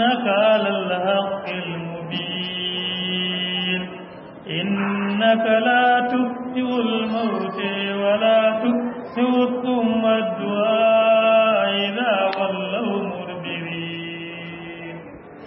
إنك على الحق المبين إنك لا تبدئ الموت ولا تبدئ ثم الدعاء إذا ولوا مدبرين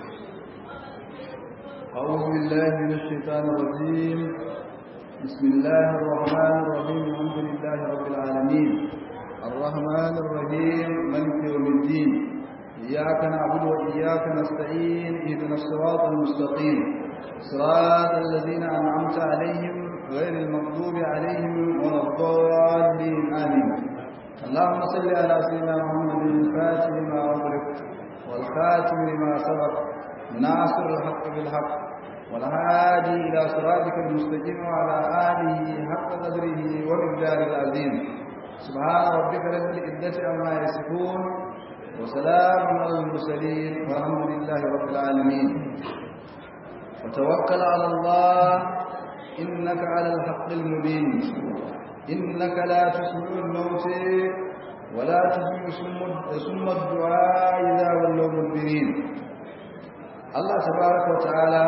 أعوذ بالله من الشيطان الرجيم بسم الله الرحمن الرحيم الحمد لله رب العالمين الرحمن الرحيم ملك يوم الدين إياك نعبد وإياك نستعين اهدنا الصراط المستقيم صراط الذين أنعمت عليهم غير المغضوب عليهم ولا الضالين آمين اللهم صل على سيدنا محمد الفاتح لما أغلق والخاتم لما سبق ناصر الحق بالحق والهادي إلى صراطك المستقيم وعلى آله حق قدره ومقداره العظيم سبحان ربك رب العزة عما يصفون وسلام على المرسلين والحمد لله رب العالمين وتوكل على الله إنك على الحق المبين إنك لا تسمع الموت ولا تسمع سم الدعاء إذا ولوا مدبرين الله تبارك وتعالى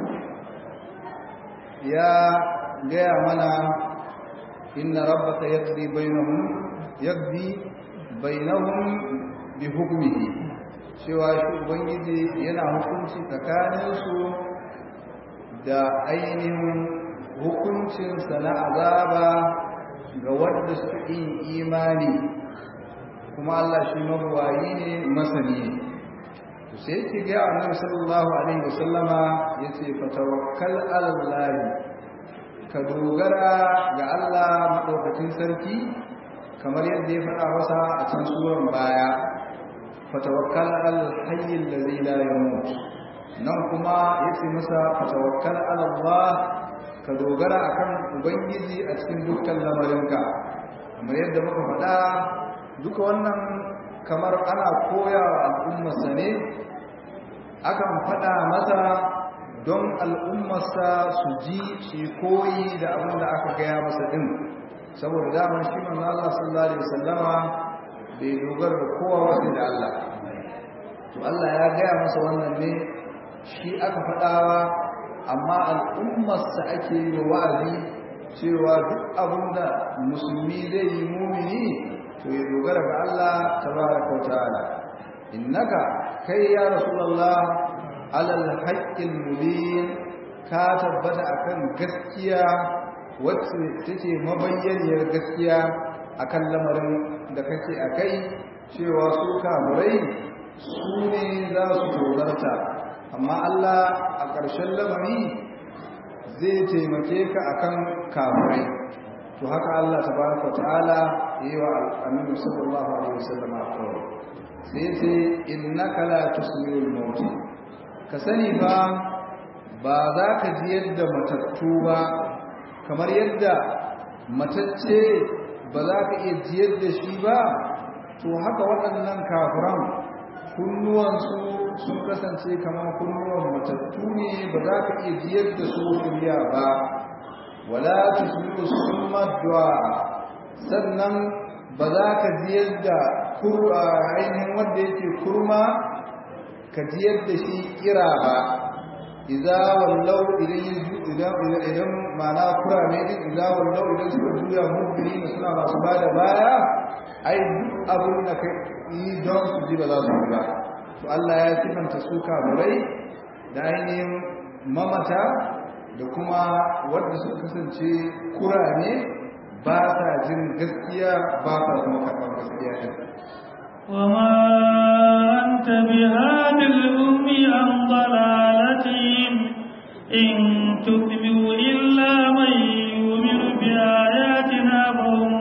يا gaya mana inna rabbaka yaqdi bainahum yaqdi bainahum bi hukmihi cewa shi ubangiji yana hukunci tsakaninsu da ainihin hukuncinsa na azaba ga wanda suka yi imani kuma Allah shi mabuwayi ne masani ne sai yake ga annabi sallallahu alaihi wasallama yace fatawakkal ala Allah ka dogara ga Allah madaukakin sarki kamar yadda ya faɗa masa a can suran baya fatawakkal al hayy alladhi la yamut nan kuma yace masa fatawakkal ala Allah ka dogara akan ubangiji a cikin dukkan lamarinka kamar yadda muka faɗa duka wannan kamar ana koyawa al'ummarsa ne akan faɗa masa don al'ummarsa su ji su koyi da abin da aka gaya masa ɗin saboda damar shi manzo Allah sallallahu alaihi wasallama bai dogara da kowa wasu da Allah to Allah ya gaya masa wannan ne shi aka faɗawa amma al'ummarsa ake yi wa wa'azi cewa duk abin da musulmi zai yi mumini to ya dogara ga Allah tabaraka wa ta'ala innaka kai ya rasulullah alal haqqil mubin ka tabbata akan gaskiya wacce take mabayyaniyar gaskiya akan lamarin da kake akai cewa su kamurai su ne za su dogarta amma Allah a ƙarshen lamari zai taimake ka akan kamurai to haka Allah tabaraka ta'ala yi wa annabi sallallahu alaihi wasallam kawai sai ce innaka la tusmi'ul maut ka sani ba ba za ka ji yadda matattu ba kamar yadda matacce ba za ka iya ji yadda shi ba to haka waɗannan kafiran kunnuwansu sun kasance kamar kunnuwan matattu ne ba za ka iya ji yadda su kuriya ba wala tusmi'u summa du'a sannan ba za ka ji yadda ainihin wanda yake kurma ka ji yadda shi kira ba idza wallau idan idan idan mana kurame din idza wallau idan suka juya mubiri suna masu bada baya ai duk abin da kai yi don su ji ba za su ba to Allah ya sifanta su kamurai da ainihin mamata da kuma wanda suka kasance kurame ba sa jin gaskiya ba sa kuma karɓar gaskiya din وما أنت بهاد الأم عن ضلالتهم إن تتبع إلا من يؤمن بآياتنا فهم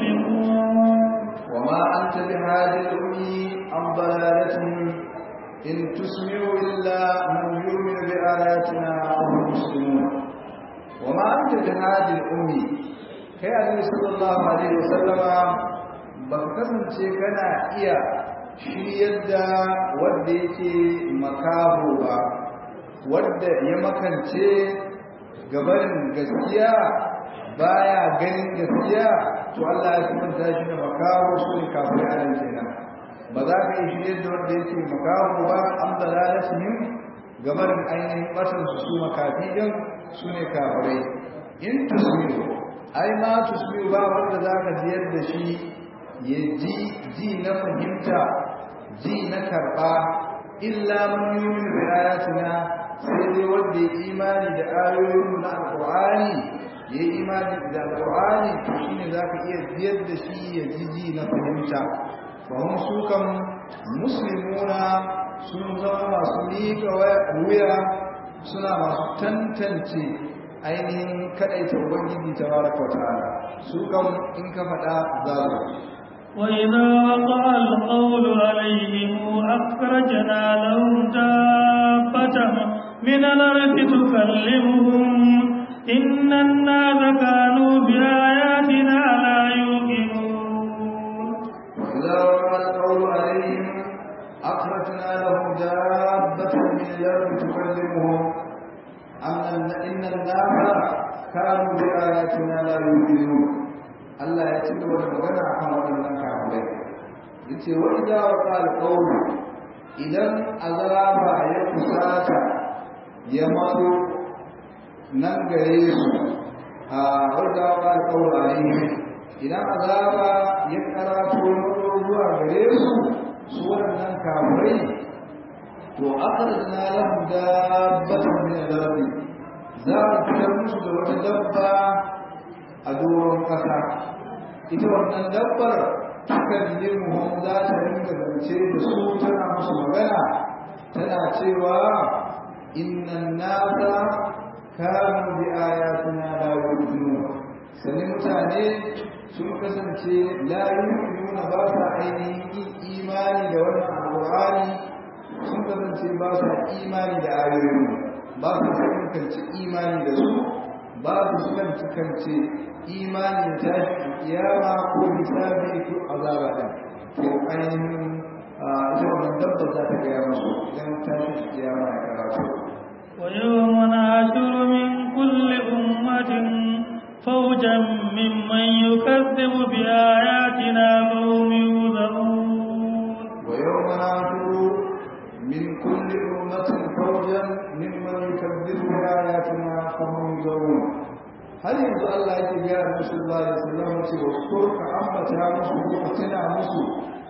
مسلمون وما أنت بهاد الأم عن ضلالتهم إن تسمع إلا من يؤمن بآياتنا فهم مسلمون وما أنت بهاد الأم kai annabi sallallahu alaihi wasallama ba ka kasance kana iya shiryar da wanda yake makaho ba wanda ya makance gabarin gaskiya baya ganin gaskiya to Allah ya kuma shi da makaho su ne kafin anan kenan ba za ka yi shirye da wanda yake makaho ba an dalalatihim game da ainihin batan su su makafi din su ne kafirai in tusmiru ai ma tusmiru ba wanda za ka jiyar da shi ya ji ji na fahimta ji na karɓa illa man yumin bi ayatina sai dai wanda ya imani da ayoyin na alqur'ani ya imani da alqur'ani to shine zaka iya biyar da shi ya ji ji na fahimta fa hum su kan muslimuna sun zama masu miƙa wuya suna masu tantance ainihin kadaita ubangiji tabaraka wa ta'ala su kan in ka faɗa za su وإذا وقع القول عليهم أخرجنا لهم دابة من الأرض تكلمهم إن الناس كانوا بآياتنا لا يوقنون وإذا وقع القول عليهم أخرجنا لهم دابة من الأرض تكلمهم أن إن الناس كانوا بآياتنا لا يوقنون Allah ya ci gaba da magana a kan waɗannan kafirai yace wa idza waqa al idan azaba ya kusata ya maso nan gare su a wa idza waqa al alayhi idan azaba ya karato zuwa gare su su waɗannan kafirai to akhrajna lahum dabbatan min al-ardi za a fitar musu da wata dabba a doron ƙasa ita wannan dabbar takan limuhum za ta ringa zance da su tana musu magana tana cewa innan nasa kanu bi ayatina la yu'minun sani mutane sun kasance la yu'minuna ba sa ainihin imani da wannan alqur'ani sun kasance ba sa imani da ayoyin ba su kanci imani da su ba su kanci imanin tashi kiyama ko hisabi ko azaba din to ainihin ita wannan dabba za ta gaya musu idan tashi kiyama ya karatu ويوم نحشر من كل أمة فوجا ممن يكذب بآياتنا فهم يوزعون ويوم نحشر من كل أمة فوجا ممن يكذب بآياتنا فهم يوزعون har yanzu Allah yake gaya da musu Allah ya sallama ce wa kurka ambata musu ko tana musu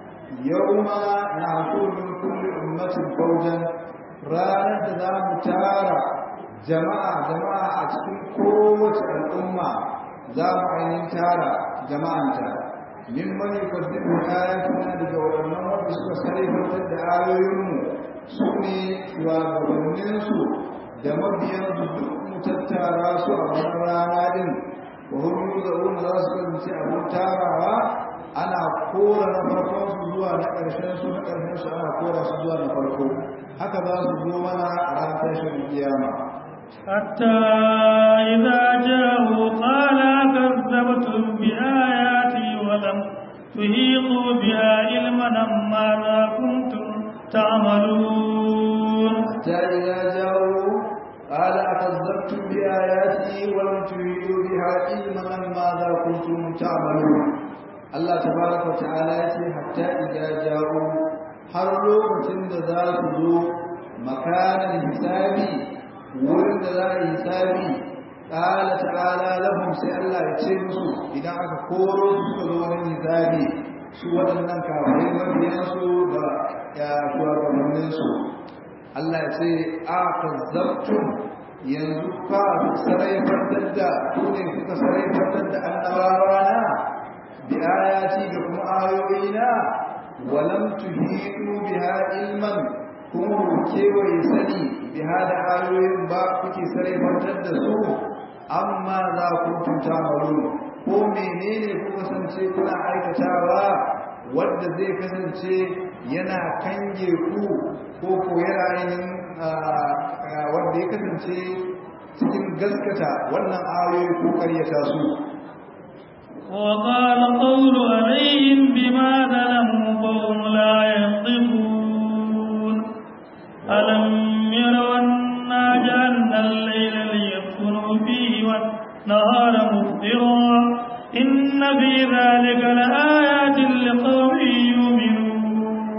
yawma nahshuru min kulli ummatin fawjan ranar da za mu tara jama'a jama'a a cikin kowace al'umma za mu ainihin tara jama'anta min man yukaddibu ayatuna daga waɗannan wanda suka sarrafa da ayoyinmu su ne shugabanninsu da mabiyansu duk tattara su a wani rana din wa hum yuzauna za su kasance abin tarawa ana kora na farkon su zuwa na ƙarshen su na ƙarshen su ana kora su zuwa na farko haka za su zo mana a ran tashin kiyama حتى إذا جاءوا قال كذبتم بآياتي ولم تهيطوا بها علما ماذا كنتم تعملون حتى إذا جاءوا قال أكذبتم بآياتي ولم تريدوا بها علما ماذا كنتم تعملون الله تبارك وتعالى يقول حتى إذا جاءوا har lokacin da za su zo makanan hisabi wurin da za a yi hisabi ƙala ta'ala lahum sai Allah ya ce musu idan aka koro su suka zo wurin hisabi su waɗannan kafirai mabiyansu da ya shugabanninsu Allah ya ce a kazzabtum yanzu fa sarayfantar da ku ne kuka sarayfantar da annabawa na bi ayati da kuma ayoyina walam tuhitu biha ilman kuma ku kewaye sani biha da ayoyin ba kuke sarayfantar da su amma za ku tuta malu ko menene ku kasance kuna aikatawa wanda zai kasance yana kange ku ko ko yana ainihin wanda ya kasance cikin gaskata wannan ayoyi ko karyata su وقال قول عليهم بما ظلموا فهم لا ينطقون ألم يروا أنا جعلنا الليل ليسكنوا فيه والنهار مبصرا إن في ذلك لآيات لقوم يؤمنون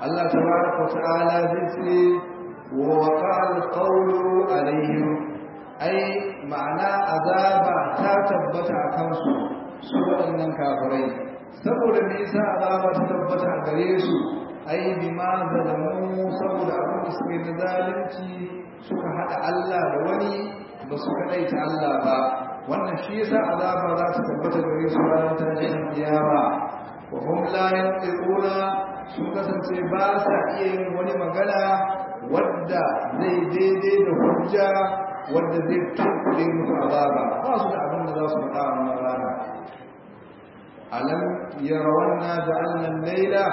Allah tabaraka ta'ala zai ce wa waqa'al qawlu alaihim ai ma'ana azaba ta tabbata a kansu su waɗannan kafirai saboda me yasa azaba ta tabbata a gare su ai bima zalamu saboda abin da suke na zalunci suka hada Allah da wani ba su kadaita Allah ba wannan shi yasa azaba za ta tabbata gare su ranar tashin kiyama wa hum la yantiquna sun kasance ba sa iya yin wani magana wadda zai daidai da hujja wadda zai tunkuɗe musu azaba ba su da abin da za su faɗa a wannan rana alam yarawanna ja'alna al-laila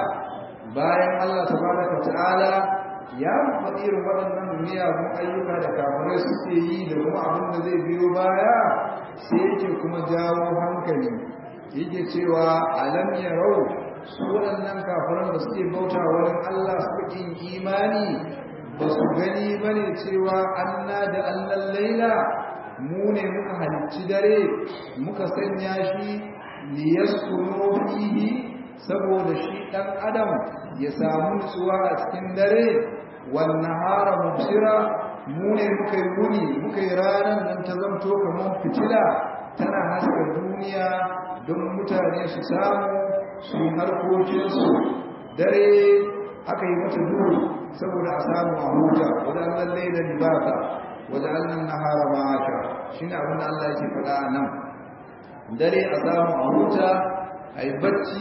bayan Allah tabaraka ta'ala ya faɗi irin waɗannan miyagun ayyuka da kafirai suke yi da kuma abin da zai biyo baya sai yake kuma jawo hankali yake cewa alam yarau su waɗannan kafiran da suke bauta wurin Allah suka kin imani ba su gani ba ne cewa anna da allan laila mu ne muka halicci dare muka sanya shi liyaskunu fihi saboda shi ɗan adam ya samu nutsuwa a cikin dare wannan hara mubsira mu ne muka yi wuni muka yi ranar nan ta zamto kamar fitila tana haska duniya don mutane su samu su yi harkokinsu dare aka yi mata duhu saboda a samu a huta wajen lalle da libata wajen annan nahara ma'asha shi ne abin da Allah yake faɗa a nan dare a samu a huta a yi bacci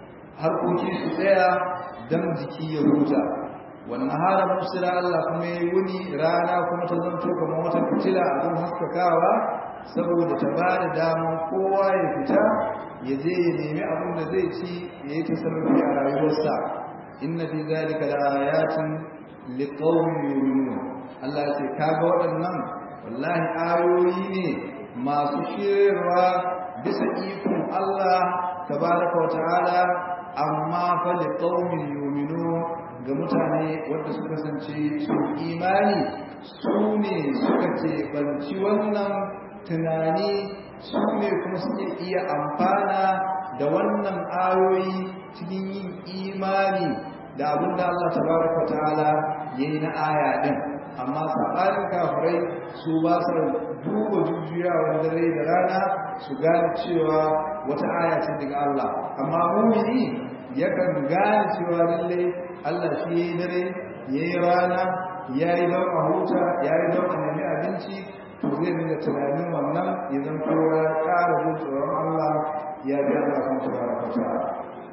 harkoki su tsaya don jiki ya huta wannan hara musira Allah kuma ya yi wuni rana kuma ta zanto kamar wata fitila a kan haskakawa saboda ta ba da damar kowa ya fita ya je ya nemi abin da zai ci ya yi tasarrufi a rayuwarsa inna fi zalika la ayatin liqaumin yu'minun Allah ya ce kaga waɗannan wallahi ayoyi ne masu shirwa bisa ikon Allah tabaraka wa ta'ala amma fa liqaumin yu'minun ga mutane wanda suka kasance su imani su ne suka ce banci wannan tunani su ne kuma suke iya amfana da wannan ayoyi cikin yin imani da abin da Allah tabaraka ta'ala yayi na aya din amma sabanin kafirai su ba su duba jujjuyawar dare da rana su gane cewa wata aya ce daga Allah amma mumini yakan gane cewa lalle Allah shi yayi dare yayi rana yayi don a huta yayi don a nemi abinci to zai dinga tunanin wannan ya zanto ya ƙara jin tsoron Allah ya bi Allah kan tabaraka ta'ala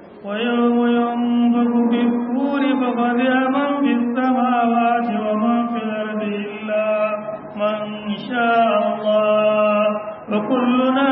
ويوم ينفخ في الصور ففزع من في السماوات ومن في الأرض إلا من شاء الله وكلنا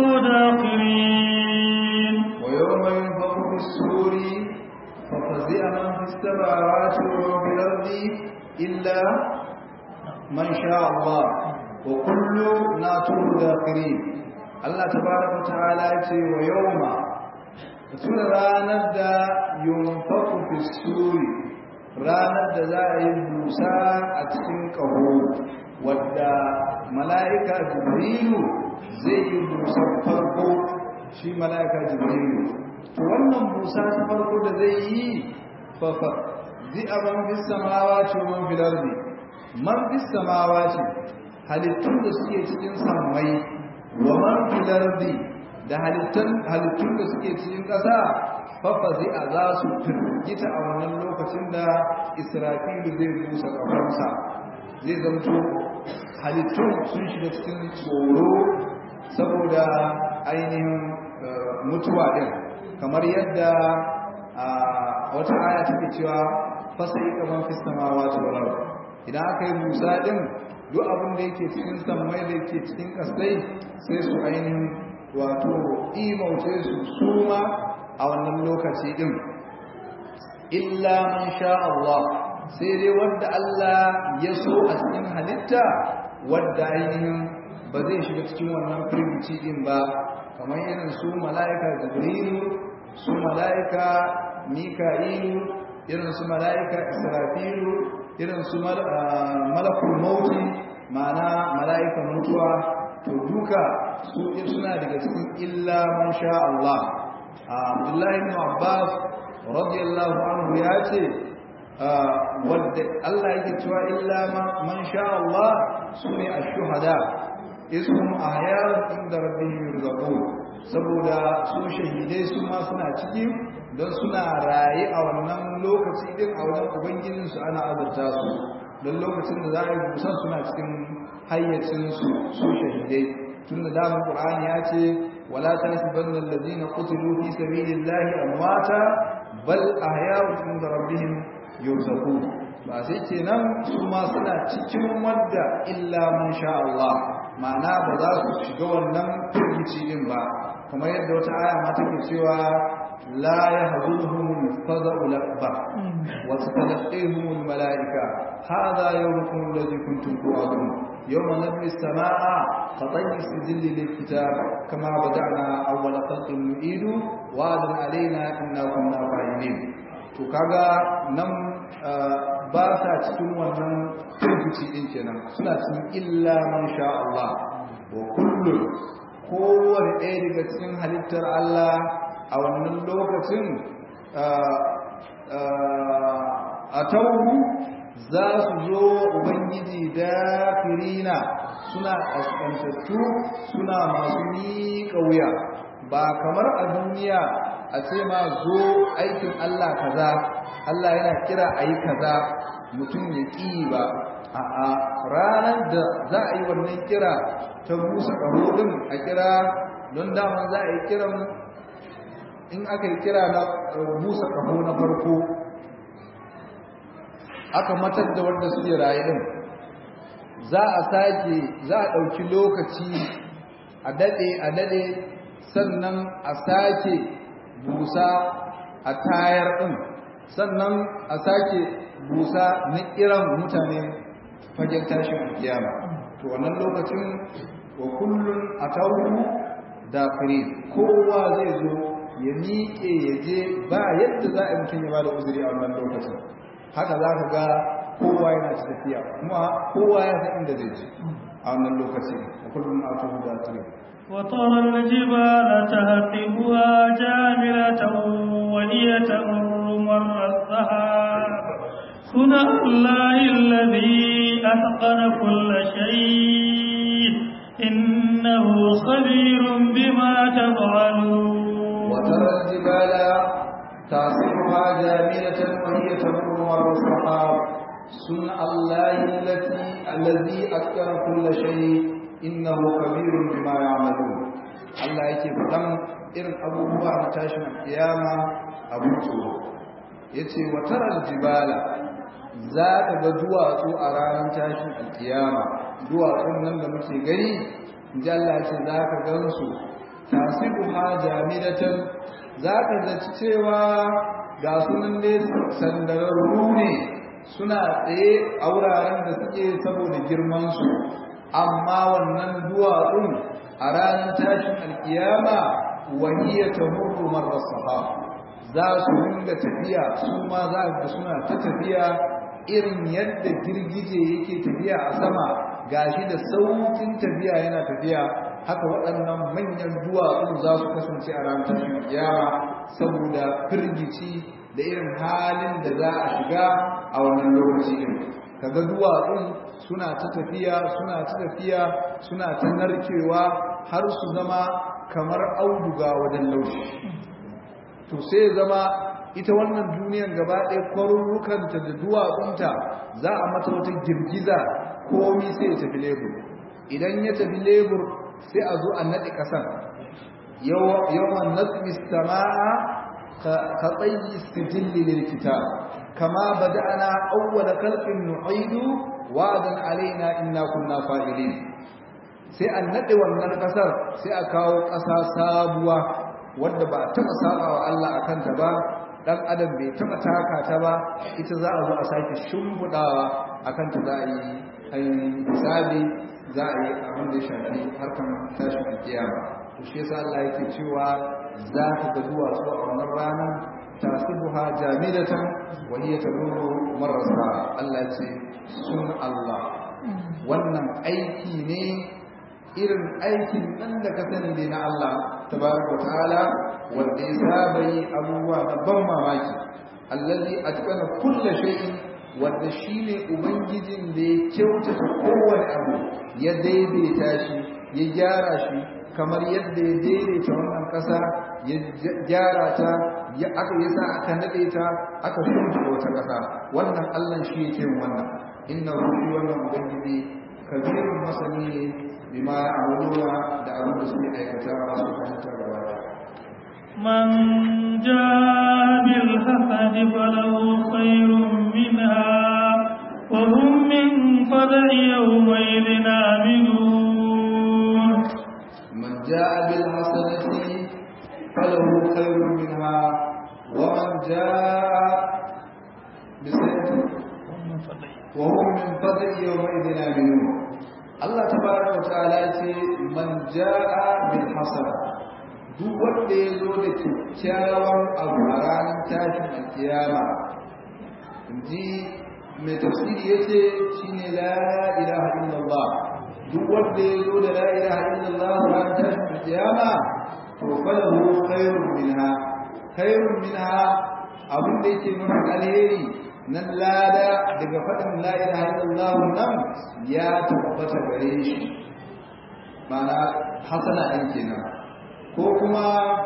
داخرين ويوم ينفخ في الصور ففزع من في السماوات ومن في الأرض إلا من شاء الله وكلنا داخرين الله تبارك وتعالى ويوم tuna ranar da yunfaku fi suri ranar da za a yi busa a cikin ƙaho wadda mala'ika jibrilu zai yi busa farko shi mala'ika jibrilu to wannan busa ta farko da zai yi fafa zai a man fi samawa ce man filar ne man fi samawa ce halittun da suke cikin sammai wa man filar ne da halittun da suke cikin ƙasa fafazi a za su firgita a wannan lokacin da israfilu zai busa ƙafarsa zai zamto halittun sun shiga cikin tsoro saboda ainihin mutuwa ɗin kamar yadda wata aya take cewa fasai kamar fi samawa ta idan aka yi musa ɗin duk abin da yake cikin sammai da yake cikin ƙasai sai su ainihin wato imauce su suma a wannan lokaci din illa man sha Allah sai dai wanda Allah ya so a cikin halitta wanda ainihin ba zai shiga cikin wannan firgici din ba kamar irin su mala'ika jibrilu su mala'ika mika'ilu irin su mala'ika israfilu irin su malakul mauti ma'ana mala'ikan mutuwa to duka su suna daga cikin illa man sha Allah Abdullahi ibn Abbas radiyallahu anhu ya ce wadda Allah yake cewa illa man sha Allah sune ash-shuhada ishum ahya'un inda rabbihim yurzaqun saboda su shahidai su ma suna ciki don suna raye a wannan lokaci din a wajen ubangijin su ana azurta su don lokacin da za a yi busan suna cikin hayyacin su su shahidai tun da damar qur'ani ya ce wala tahsabanna alladhina qutilu fi sabilillahi amwata bal ahya'un inda rabbihim yurzaqun ba sai kenan su ma suna cikin wanda illa man sha Allah ma'ana ba za su shiga wannan firgici din ba kamar yadda wata aya ma take cewa la yahzunuhum al-fada'u al-akbar wa tatalaqihum al-mala'ika hadha yawmukum alladhi kuntum tu'adun yawma nabni as-samaa'a fatayyi as-sijilli lil-kitab kama bada'na awwala khalqin nu'idu wa'adan alaina inna kunna fa'ilin to kaga nan ba sa cikin wannan firgici din kenan suna cikin illa man sha Allah wa kullu kowane ɗaya daga cikin halittar Allah a wannan lokacin a tauhu za su zo ubangiji da firina suna ƙasƙantattu suna masu miƙa wuya ba kamar a duniya a ce ma zo aikin Allah kaza Allah yana kira a yi kaza mutum ya ƙi ba a ranar da za a yi wannan kira ta busa ƙaho ɗin a kira don daman za a yi kiran in aka yi kira na busa ƙaho na farko aka matar da wanda suke raye ɗin za a sake za a ɗauki lokaci a daɗe a daɗe sannan a sake busa a tayar ɗin sannan a sake busa na kiran mutane fagen tashin kiyama to wannan lokacin wa kullun a tauru da fure kowa zai zo ya miƙe ya je ba yadda za a mutum ya ba da uzuri a wannan lokacin haka za ka ga kowa yana ci tafiya kuma kowa ya san inda zai je a wannan lokacin wa kullun a tauru da fure وترى الجبال تهطبها جاملة وهي تمر مر السحاب صنع الله الذي أتقن كل شيء إنه خبير بما تفعلون وترى الجبال تعصفها جاملة وهي تمر مر السحاب صنع الله التي الذي أتقن كل شيء innahu kabirun bima ya'malun Allah yake faɗan irin abubuwa na tashin kiyama abu tsoro yace wa taral jibala za ka ga duwatsu a ranar tashin kiyama duwatsun nan da muke gani inji Allah yace za ka gansu tasibuha jamidatan za ka zaci cewa ga sunan ne sandararru ne suna tsaye a wuraren da suke saboda girman su amma wannan duwatsun a ranar tashin alkiyama wahiyya ta murru marar sahab za su ringa tafiya su ma za ga suna ta tafiya irin yadda girgije yake tafiya a sama gashi da saukin tafiya yana tafiya haka waɗannan manyan duwatsun za su kasance a ranar tashin alkiyama saboda firgici da irin halin da za a shiga a wannan lokaci din kaga duwatsun suna ta tafiya suna ta tafiya suna ta narkewa har su zama kamar auduga wajen laushi to sai zama ita wannan duniyan gaba ɗaya kwarurrukanta da duwatsunta za a mata wata girgiza komi sai ya tafi lebur idan ya tafi lebur sai a zo a naɗe ƙasan yawan natsi sama'a ka tsayi sijilli lil kitab kama bada'ana awwala khalqin nu'idu wa'adan alaina inna kunna fa'ilin sai an nade wannan kasar sai a kawo kasa sabuwa wanda ba taba sabawa Allah akan ta ba dan adam bai taba taka ta ba ita za a zo a sake shimbudawa akan ta za a yi ainihin hisabi za a yi abin da ya shafi harkan tashin kiyama to shi yasa Allah yake cewa za ka ga duwatsu a wannan ranar tasibuha jamidatan wa hiya tamurru marrasa Allah ce sun Allah wannan aiki ne irin aikin nan da ka sani dai na Allah tabaraka ta'ala wanda ya saba yi abubuwa na ban mamaki allazi atqana kulli shay'in wanda shine ubangijin da ya kyautata kowane abu ya daidaita shi ya gyara shi kamar yadda ya daidaita wannan ƙasa ya gyara ta ya aka yasa aka nade ta aka shimfiɗa wata ƙasa wannan Allah shi yake wannan inna ruhi wannan ubangiji kabirun masani ne bima ya'maluna da abin da suke aikata masu fahimtar gaba من جاء بالحسنة فله خير منها وهم من فزع يومئذ آمنون من جاء بالحسنة فله خير منها ومن جاء بسيئة وهم من فضل يومئذ آمنون الله تبارك وتعالى من جاء بالحسنة duk wanda ya zo da kyakkyawan abu a ranar tashin alkiyama ji mai tafsiri ya ce shi ne la ilaha illallah duk wanda ya zo da la ilaha illallah a ranar tashin alkiyama to falahu khairun minha khairun minha abin da yake nuna alheri nan lada daga faɗin la ilaha illallah nan ya tabbata gare shi ma'ana hasana ɗin kenan ko kuma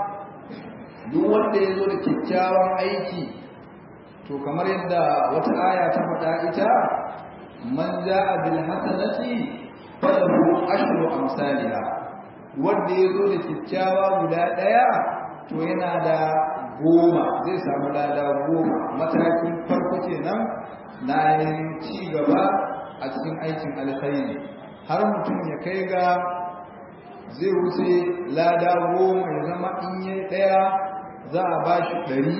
duk wanda ya zo da kyakkyawan aiki to kamar yadda wata aya ta faɗa ita man ja'a bil hasanati falahu ashru amsalha wanda ya zo da kyakkyawa guda ɗaya to yana da goma zai samu lada goma matakin farko kenan na yin ci gaba a cikin aikin alkhairi har mutum ya kai ga zai wuce lada goma ya zama in yi ɗaya za a ba shi ɗari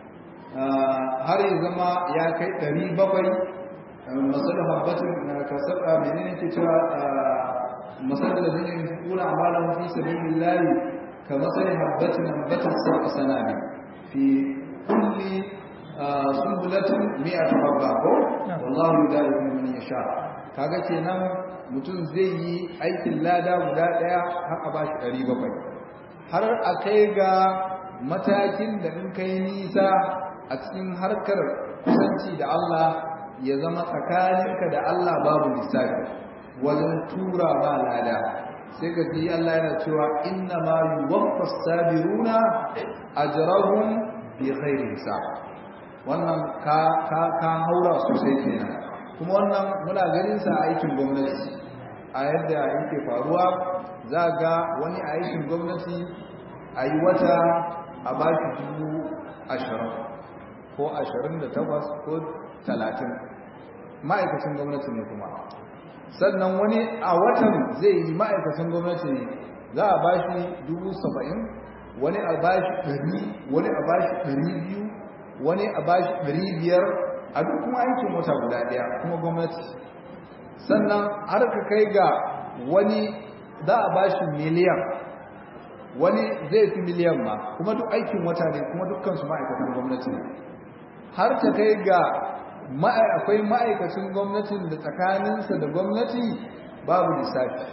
har ya zama ya kai ɗari bakwai masalar habbatin ka saba menene ke cewa masalar da zai yi kuna amalan fi sabilin layi ka masalar habbatin habbatin sa sanami fi kulli sumbulatin mi'atu habba ko wallahu yudaifu man yasha kaga kenan mutum zai yi aikin lada guda ɗaya har a bashi ɗari bakwai har a kai ga matakin da in kai nisa a cikin harkar kusanci da Allah ya zama tsakaninka da Allah babu lissafi wajen tura ma lada sai ka ji Allah yana cewa inna ma yuwaffa sabiruna ajrahum bi ghairi hisab wannan ka ka ka haura sosai kenan kuma wannan muna ganin sa a aikin gwamnati a yadda yake faruwa za ga wani a aikin gwamnati a yi wata a ba shi dubu ashirin ko ashirin da takwas ko talatin ma'aikacin gwamnati ne kuma sannan wani a watan zai yi ma'aikacin gwamnati ne za a ba shi dubu saba'in wani a ba shi ɗari wani a ba shi ɗari biyu wani a ba shi ɗari biyar a duk kuma aikin wata guda ɗaya kuma gwamnati sannan har ka kai ga wani za a ba shi miliyan wani zai fi miliyan ma kuma duk aikin wata ne kuma dukkansu ma'aikatan gwamnati ne har ta kai ga akwai ma'aikacin gwamnatin da tsakaninsa da gwamnati babu lissafi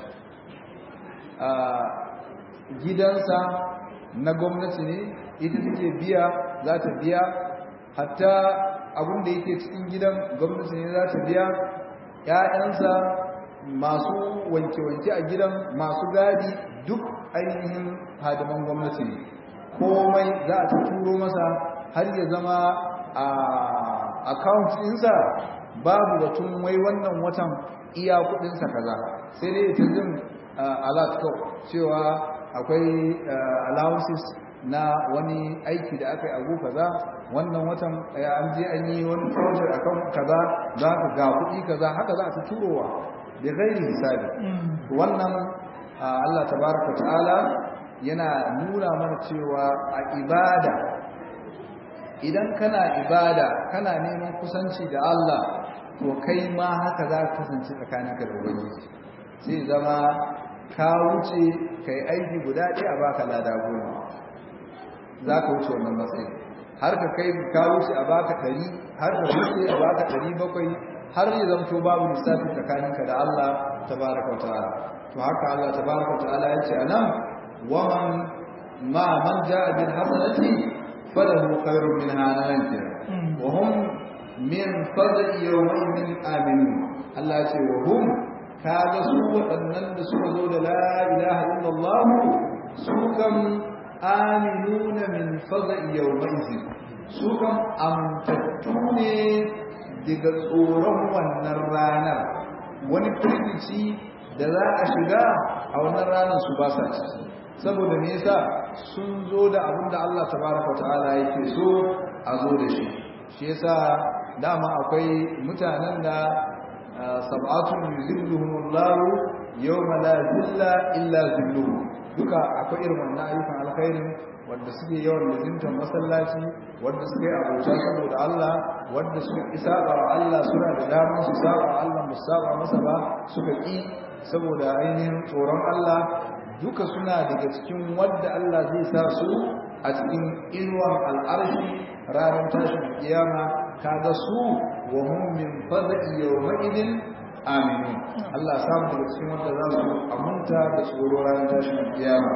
gidansa na gwamnati ne ita take biya za ta biya hatta abin da yake cikin gidan gwamnati ne za ta biya ‘ya'yansa masu wanke-wanke a gidan masu gadi duk ainihin hadiman gwamnati ne komai za a ta turo masa har ya zama a account ɗinsa babu batun wai wannan watan iya kuɗinsa kaza sai dai ta jin alert cewa akwai allowances na wani aiki da aka yi abu kaza wannan watan an je an yi wani project akan kaza za ka ga kuɗi kaza haka za a ta turowa da gairi hisabi wannan Allah tabaraka ta'ala yana nuna mana cewa a ibada idan kana ibada kana neman kusanci da Allah to kai ma haka za ka kasance tsakaninka da ubangiji sai zama ka wuce kai aiki guda ɗaya a baka lada goma za ka wuce wannan matsayi har ka kai ka wuce a baka ɗari har ka wuce a baka ɗari bakwai har ya zamto babu lissafi tsakaninka da Allah tabaraka wa ta'ala to haka Allah tabaraka wa ta'ala ya ce anan waman ma man ja'a bil hasanati falahu khairun minha nan kenan wa hum min fadli yawmin aminu Allah ce wa hum kaga su waɗannan da suka zo da la ilaha illallah su kam aminuna min fadli yawmin su kam amtattu ne daga tsoron wannan ranar wani firgici da za a shiga a wannan ranar su ba sa ciki saboda me yasa sun zo da abin da Allah tabaraka ta'ala yake so a zo da shi shi yasa dama akwai mutanen da sab'atun yuzilluhumullahu yawma la zilla illa zilluhu duka akwai irin wannan ayyukan alkhairin wanda suke yawan lazimtar masallaci wanda suke abota saboda Allah wanda suka isa wa Allah suna da damar su saba Allah mu saba masa ba suka ki saboda ainihin tsoron Allah duka suna daga cikin wadda Allah zai sa su a cikin inuwar al'arshi ranar tashin kiyama kaga su wa hum min fadhi yawma idin aminu Allah samu daga cikin wanda za su amunta da tsoro ranar tashin kiyama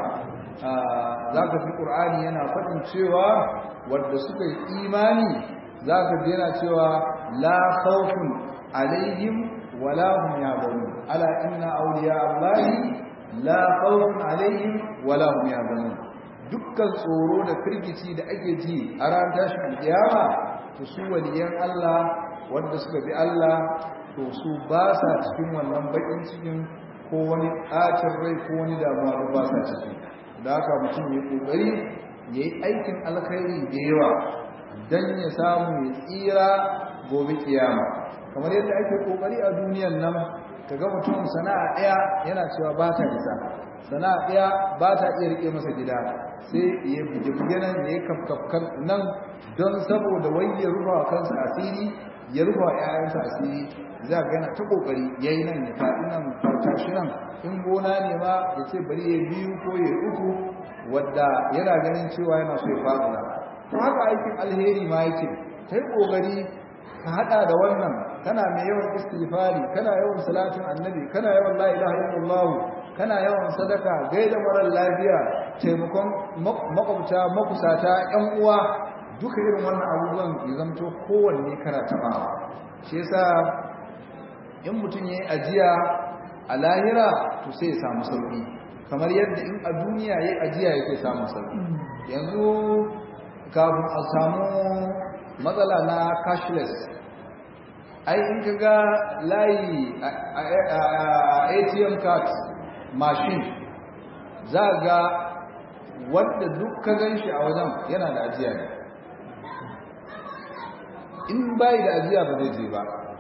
zaka fi qur'ani yana faɗin cewa wanda suka yi imani zaka ji yana cewa la khawfun alaihim wala hum yahzanun ala inna awliya allahi la khawfun alaihim wala hum yahzanun dukkan tsoro da firgici da ake ji a ran tashin kiyama to su waliyan Allah wanda suka bi Allah to su ba sa cikin wannan bakin cikin ko wani ɓacin rai ko wani damuwa ba sa ciki da haka mutum ya kokari ya yi aikin alkhairi da yawa don ya samu ya tsira gobe kiyama kamar yadda ake kokari a duniyan nan kaga mutum sana'a ɗaya yana cewa ba ta isa sana'a ɗaya ba ta iya rike masa gida sai ya buge-buge nan ya yi kafkafkan nan don saboda wai ya rufa wa kansa asiri ya rufa wa 'ya'yansa asiri za ga yana ta kokari ya yi nan ya faɗi nan farta shi nan in gona ne ma ya ce bari ya biyu ko ya uku wadda yana ganin cewa yana so ya faɗi to haka aikin alheri ma yake ta yi kokari ka haɗa da wannan kana mai yawan istighfari kana yawan salatin annabi kana yawan la ilaha illallah kana yawan sadaka gaida marar lafiya taimakon makwabta makusata yan uwa duka irin wannan abubuwan ya zamto kowanne kana taɓawa shi yasa in mutum ya yi ajiya a lahira to sai ya samu sauƙi kamar yadda in a duniya ya yi ajiya yake samun sauƙi yanzu kafin a samu matsala na cashless ai in ka ga layi a atm card machine za ga wadda duk ka gan shi a wajen yana da ajiya ne in bai da ajiya ba zai je ba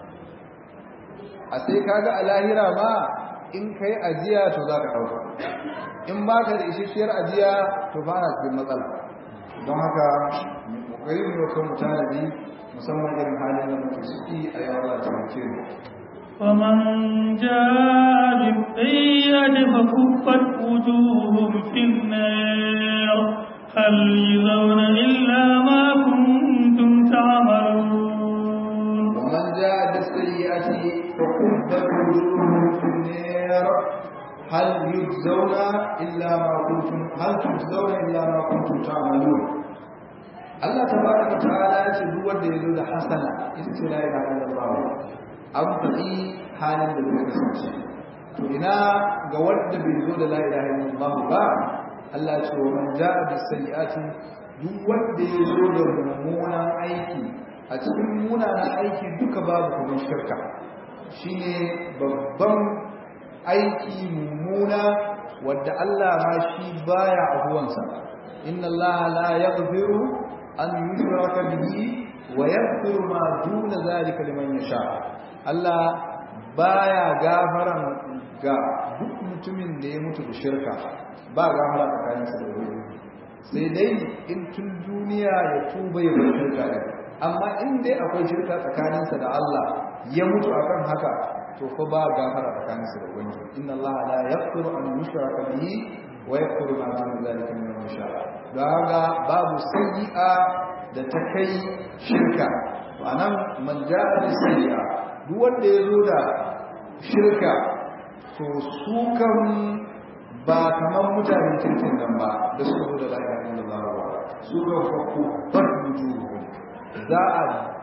a sai kaga a lahira ma in kai ajiya to za ka ɗauka in ba ka da ishishiyar ajiya to fara cikin matsala don haka ƙoƙari mu kan mutanadi musamman irin halin da muke ciki a yawon da taimake mu ومن جاء بالسيئة فكفت وجوههم في النار هل يجزون إلا ما كنتم تعملون ومن جاء بالسيئة فكبت وجوههم في النار هل يجزون إلا ما كنتم هل تجزون إلا ما كنتم تعملون Allah tabaraka ta'ala ya ce duk wanda ya zo da hasana ita ce la ilaha illallah an faɗi halin da zai kasance to ina ga wanda bai zo da la ilaha illallah ba Allah ce wa man ja'a bis sayyi'ati duk wanda ya zo da mummunan aiki a cikin munanan aiki duka babu kuma shirka shine babban aiki mummuna wadda Allah ma shi baya abuwansa inna Allah la yaghfiru an yushraka bihi wa yaghfiru ma duna zalika liman yasha Allah baya gafaran ga duk mutumin da ya mutu da shirka ba gafara tsakaninsa da wani sai dai in tun duniya ya tuba ya bar shirka ɗin amma in dai akwai shirka tsakaninsa da Allah ya mutu akan haka to fa ba gafara tsakaninsa da wani inna Allah la yaghfiru an yushraka bihi wa yaghfiru ma duna zalika liman yasha don haka babu sayyi'a da ta kai shirka to anan man ja'a bi sayyi'a duk wanda ya zo da shirka to su kan ba kamar mutanen kirkin nan ba da suka zo da la'ayyar illallah ba su ga fakku bar wujuhu za a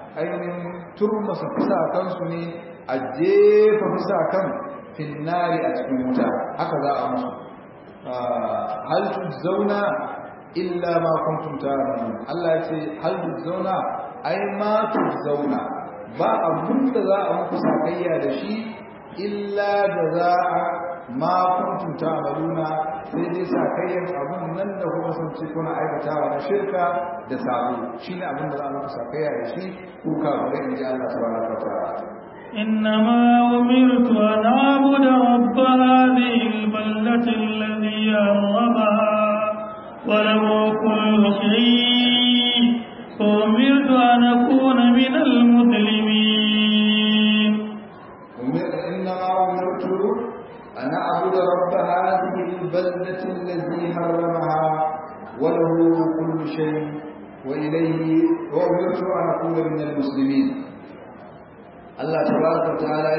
ainihin turmasa fisa kansu ne a jefa fisa kan finnari a cikin wuta haka za a musu hal zauna illa ma kuntum ta'lamun Allah ya ce hal zauna ai ma zauna ba abun da za a muku sakayya da shi illa da za a ma kuntum ta'maluna sai dai sakayyar abun nan da kuma sun ce kuna aikatawa na shirka da sabo shine abin da za a muku sakayya da shi ku ka bare in ji Allah subhanahu wa ta'ala إنما أمرت أن أعبد رب هذه البلدة الذي حرمها وله كل شيء وأمرت أن أكون من المسلمين إنما أمرت أن أعبد رب هذه البلدة الذي حرمها وله كل شيء وإليه وأمرت أن أكون من المسلمين الله تبارك وتعالى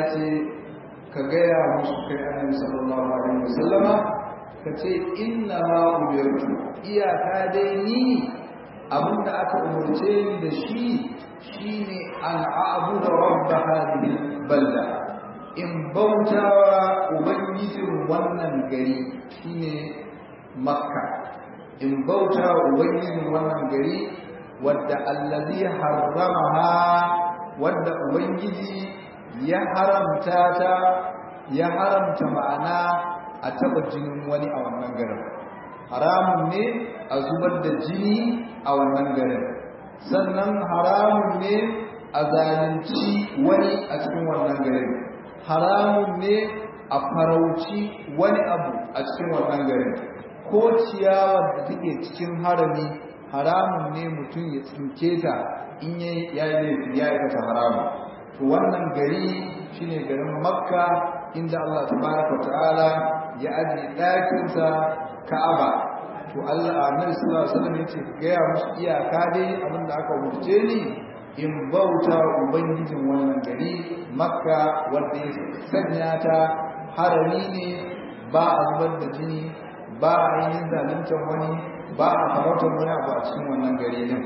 كجاء مسكين النبي صلى الله عليه وسلم كتي إنما أمرت إياك ديني abinda aka umarce ni da shi shine an a'budu rabb hadhihi balda in bautawa ubangijin wannan gari shine makka in bautawa ubangijin wannan gari wadda allazi harramaha wadda ubangiji ya haramta ta ya haramta ma'ana a taba jinin wani a wannan garin haramun ne a zubar da jini a wannan garin sannan haramun ne a zalunci wani a cikin wannan garin haramun ne a farauci wani abu a cikin wannan garin ko ciyawar da take cikin harami haramun ne mutum ya tsinke ta in ya yi ya aikata haramun to wannan gari shine garin makka inda Allah tabaraka ta'ala ya ajiye ɗakinsa ka'aba to Allah annabi sallallahu alaihi wasallam yace ga ya musu iyaka dai abinda aka wuce ni in bauta ubangijin wannan gari makka wanda ya sanya ta harami ne ba a zubar da jini ba a yin zaluntar wani ba a farautar wani abu a cikin wannan gari din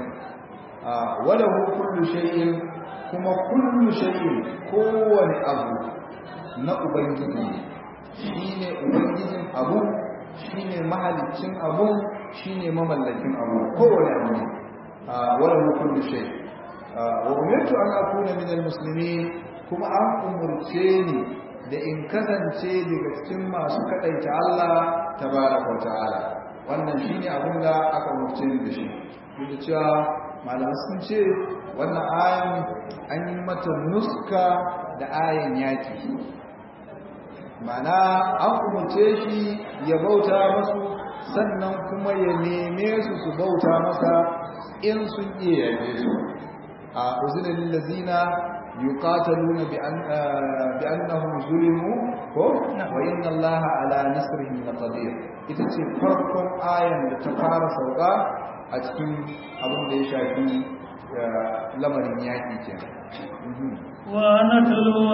wala kullu shay'in kuma kullu shay'in kowane abu na ubangiji shine ubangijin abu shine mahalicin abu shine mamallakin abu kowane abu ne wala kullu shay wa umirtu an akuna min almuslimin kuma an umurce ni da in kasance daga cikin masu kadaita Allah tabaraka wa ta'ala wannan shine abin da aka umurce ni da shi duk da cewa malamai sun ce wannan ayan an yi mata nuska da ayan yaki mana an umarce shi ya bauta masu sannan kuma ya neme su su bauta masa in sun iya yabe su a uzinin lazina yuqataluna bi annahum zulimu ko wa inna allaha ala nasrihim laqadir ita ce farkon ayan da ta fara sauka a cikin abin da ya shafi lamarin yaƙi kenan ونتلو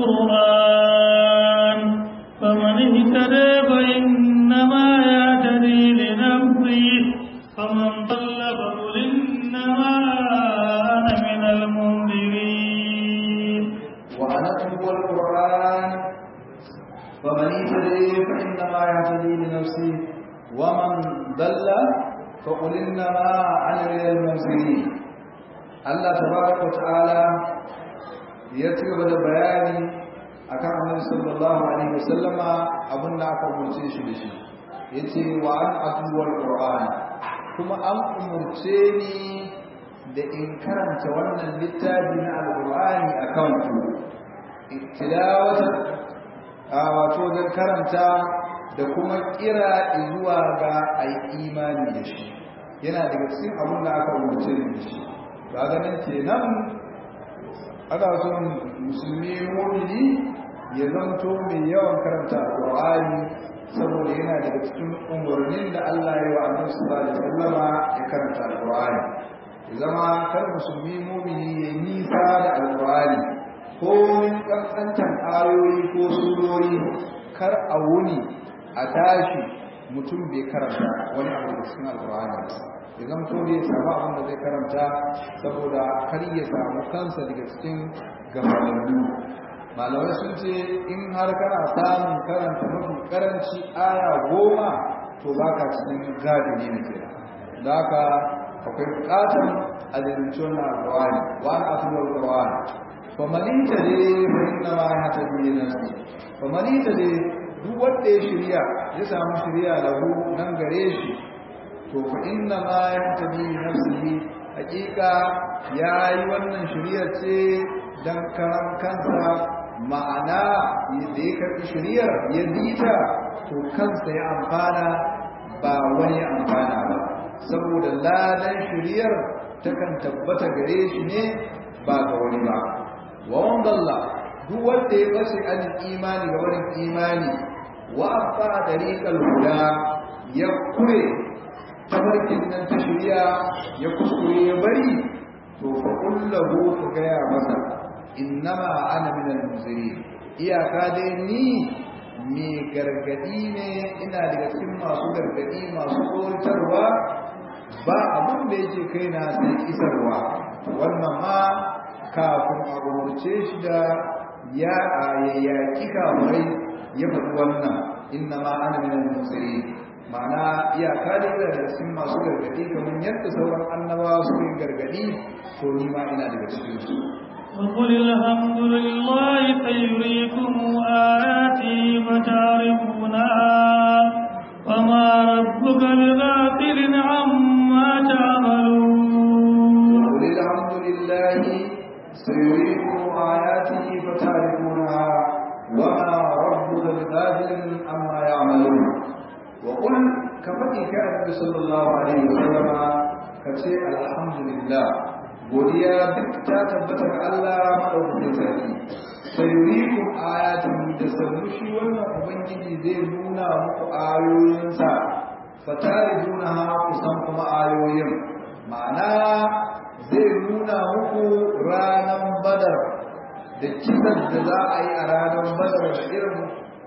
القرآن فمن اهتدى فإنما يهتدي لنفسه فمن ضل فقل إنما أنا من المنذرين ونتلو القرآن فمن اهتدي فإنما يهتدي لنفسه ومن ضل فقل إنما أنا من المنذرين الله تبارك وتعالى ya ci gaba da bayani akan annabi sallallahu alaihi wasallama abin da aka umurce shi da shi yace wa an atluwal qur'an kuma an umurce ni da in karanta wannan littafi na alqur'ani akan ku tilawata a wato dan karanta da kuma kira zuwa ga ai imani da shi yana daga cikin abin da aka umurce ni da shi ga ganin kenan ana son musulmi mumini ya zanto mai yawan karanta alƙur'ani saboda yana daga cikin umarnin da Allah ya wa annabi sallallahu alaihi wasallama ya karanta alƙur'ani ya zama kar musulmi mumini ya nisa da alƙur'ani ko min kankantan ayoyi ko surori kar a wuni a tashi mutum bai karanta wani abu da cikin alƙur'ani ya zamto ne samu abin da zai karanta saboda kar ya samu kansa daga cikin gabanin malamai sun ce in har kana samun karanta mafi karanci aya goma to ba ka cikin gadini na kira da haka akwai bukatar a zalunci wannan alkawari wa na asuwar alkawari famalita ne bai na ma ya ta biyu na su famalita ne duk wanda ya shirya ya samu shirya lahu nan gare shi to fa inna ma ya ta biyu na su hakika ya yi wannan shiryar ce don karan kansa ma'ana da ya karɓi shiryar ya bita to kansa ya amfana ba wani amfana ba saboda ladan shiryar takan tabbata gare shi ne ba ga wani ba wa wandalla duk wanda ya bace an imani ga wani imani wa afa dariqal huda ya kure tabarkin nan ta shirya ya kuskure ya bari to fa kullahu ka gaya masa innama ana minal munzirin iyaka dai ni me gargadi ne ina daga cikin masu gargadi masu tsoratarwa ba abin da yake kaina sai isarwa wannan ma kafin a rubuce shi da ya yayyaki kamurai ya faɗi wannan inna ma ana minal munzirin ma'ana iyaka da ina daga cikin masu gargadi kamar yadda sauran annabawa su yin gargadi to ni ma ina daga cikin su وقل الحمد لله سيريكم آياته فتعرفونها وما ربك بغافل عما تعملون وقل الحمد لله سيريكم آياته فتعرفونها وما ربك بغافل عما يعملون وقل كما كان صلى الله عليه وسلم كتي الحمد لله godiya duk ta tabbata ga Allah madaukakin sarki sayurikum ayatin da sannu shi wannan ubangiji zai nuna muku ayoyinsa fatarijuna ha kusan kuma ayoyin ma'ana zai nuna muku ranar badar da kisan da za a yi a ranar badar da irin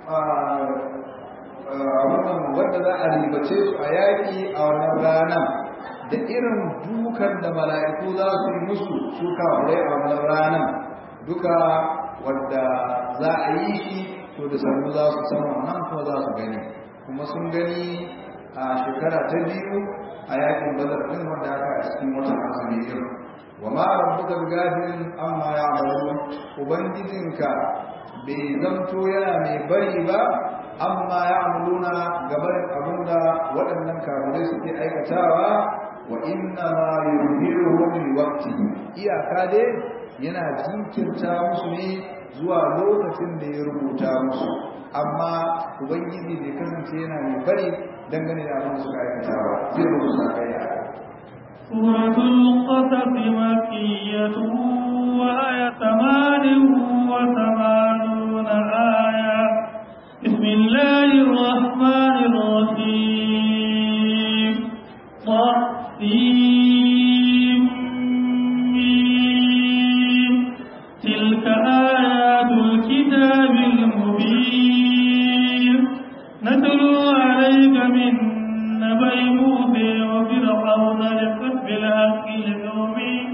abubuwan wanda za a ribace su a yaƙi a wannan ranar da irin dukan da mala'iku za su yi musu su kafurai a wannan ranar duka wadda za a yi shi to da sannu za su san wannan kuma za su gani kuma sun gani a shekara ta biyu a yakin bazar ɗin wanda aka a cikin watan azumi din wa ma rabbuka bighafilin amma ya'malun ubangijinka bai zamto yana mai bari ba amma ya'maluna gabarin abinda waɗannan kafirai suke aikatawa wa inna ma yuhiruhum liwaqti iyaka dai yana jinkirta musu ne zuwa lokacin da ya rubuta musu amma ubangiji bai kasance yana mai bari dangane da abin da suka aikata ba zai rubuta kai سورة القصص مكية وآية ثمان وثمانون آية بسم الله الرحمن الرحيم طاسيم تلك آيات الكتاب المبين نتلو عليك من نبأ موسى وفرعون بالحق لقوم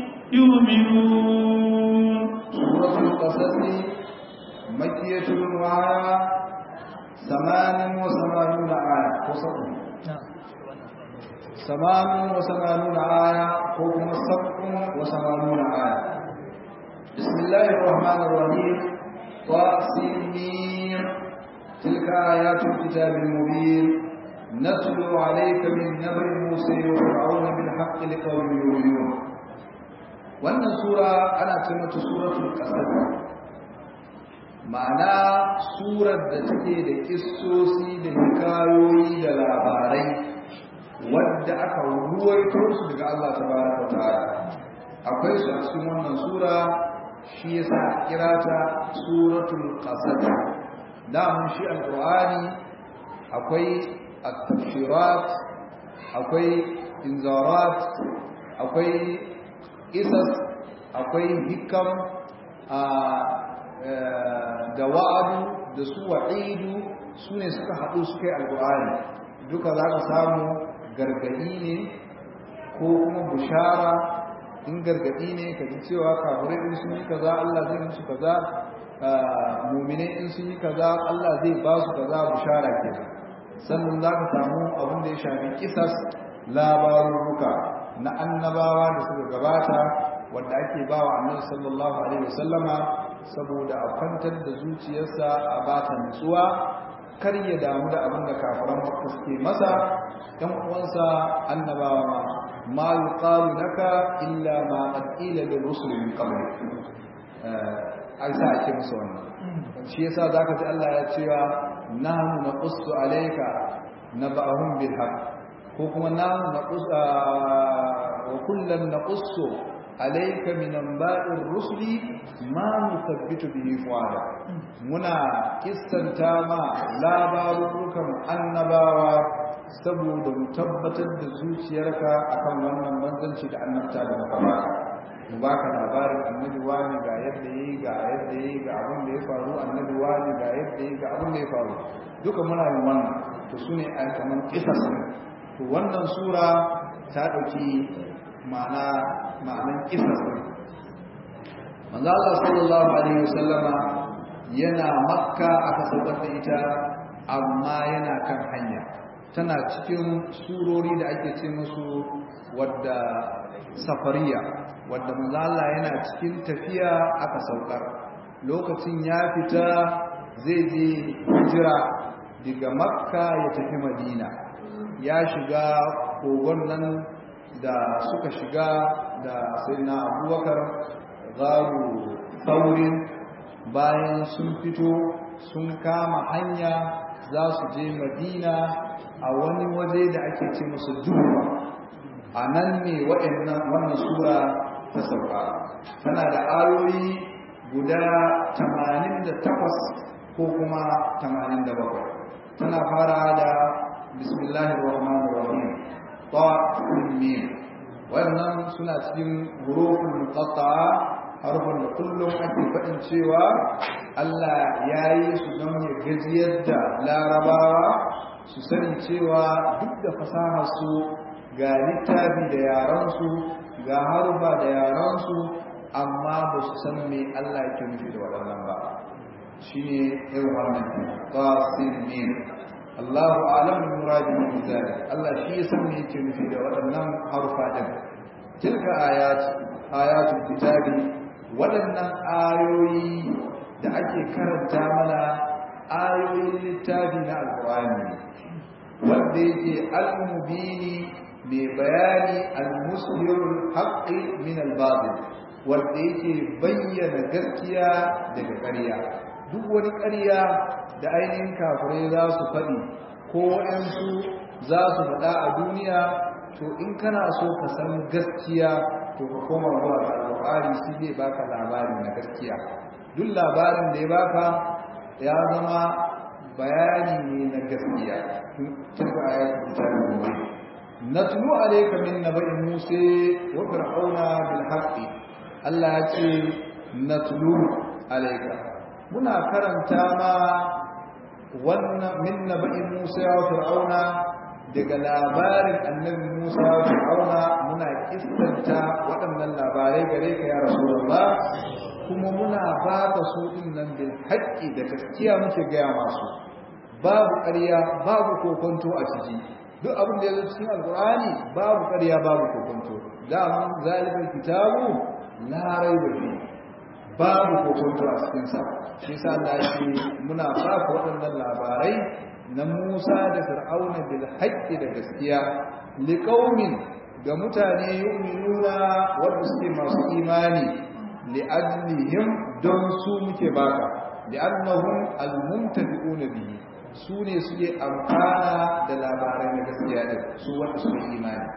يؤمنون سورة القصص مكية وآية ثمان وثمانون آية قصص ثمان وثمانون آية حكم سبع وثمانون آية بسم الله الرحمن الرحيم طاسمين تلك آيات الكتاب المبين نتلو عليك من نبأ موسى وفرعون بالحق لقوم يؤمنون wannan sura ana ce mata suratul qasas ma'ana surar da take da kissosi da hikayoyi da labarai wadda aka ruwaito su daga Allah tabaraka wa ta'ala akwai su a cikin wannan sura shi yasa kira ta suratul qasas da mun shi alqur'ani akwai at-tafsirat akwai inzarat akwai qisas akwai hikam da wa'adu da su wa'idu su ne suka haɗu suka yi alqur'ani duka za ka samu gargadi ne ko kuma bushara in gargadi ne ka ji cewa kafirai in sun yi kaza Allah zai musu kaza mu'minai in sun yi kaza Allah zai ba su kaza bushara kenan sannan za ka samu abin da ya shafi kisas labarurruka na annabawa da suka gabata wanda ake ba wa annabi sallallahu alaihi wasallama saboda a kwantar da zuciyarsa a bata nutsuwa kar ya damu da abin da kafiran makka suke masa ɗan uwansa annabawa ma ma yuqalu laka illa ma qad qila lil rusul min qabl ai sa ake musu wannan shi yasa zaka ji Allah ya cewa nahnu naqussu alayka naba'ahum bil haqq ko kuma nahnu naqussu wa kullan naqussu alayka min anba'ir rusuli ma nuthabbitu bihi fuada muna kissanta ma labarukan annabawa saboda mu tabbatar da zuciyarka akan wannan manzanci da annabta da muka baka mu baka labarin annabi wani ga yadda yayi ga yadda yayi ga abin da ya faru annabi wani ga yadda yayi ga abin da ya faru duka muna yin wannan to sune a kaman kisas to wannan sura ta dauki ma'ana ma'anan kisas manzo Allah sallallahu alaihi wasallama yana makka aka saukar da ita amma yana kan hanya tana cikin surori da ake ce musu wadda safariya wadda manzo Allah yana cikin tafiya aka saukar lokacin ya fita zai je hijira daga makka ya tafi madina ya shiga kogon nan da suka shiga da sayyidina abubakar zaru saurin bayan sun fito sun kama hanya za su je madina a wani waje da ake ce musu duba a nan ne wannan sura ta sauka tana da ayoyi guda 88 ko kuma 87 tana fara da bismillahir rahmanir rahim ta mim wannan suna cikin hurufin muqatta'a harfin da kullum ake faɗin cewa Allah ya yi su don ya gajiyar da larabawa su sani cewa duk da fasaharsu ga littafi da yaransu ga harba da yaransu amma ba su san me Allah yake nufi da waɗannan ba shi ne irin wannan tafsir ne Allahu alam bi muradi min zalik Allah shi ya san me yake nufi da waɗannan harfa din tilka ayat ayatul kitabi waɗannan ayoyi da ake karanta mana ayoyin littafi na alƙur'ani wanda yake al-mubini mai bayani al-musbirul haqqi min al-batil wanda yake bayyana gaskiya daga ƙarya duk wani ƙarya da ainihin kafirai za su faɗi ko waɗansu za su faɗa a duniya to in kana so ka san gaskiya to ka koma zuwa ga alƙur'ani shi zai baka labari na gaskiya duk labarin da ya baka ya zama bayani ne na gaskiya tilka ayatul kitabil mubin natlu alayka min nabai musa wa fir'auna bil haqqi Allah ya ce natlu alayka muna karanta ma wannan min nabai musa wa fir'auna daga labarin annabi Musa wa fir'auna muna kissanta waɗannan labarai gare ka ya rasulullah kuma muna baka su din nan bil haqqi da gaskiya muke gaya masu babu ƙarya babu kokonto a ciki duk abin da ya zo cikin alqur'ani babu ƙarya babu kokonto daman zalikal kitabu la raiba fi babu kokonto a cikin sa shi yasa Allah ya ce muna baka waɗannan labarai na Musa da Fir'auna bil haqqi da gaskiya liqaumin ga mutane yu'minuna wanda suke masu imani li'ajlihim don su muke baka li'annahum al-mumtafi'una bihi su ne suke amfana da labarai na gaskiya din su wanda suke imani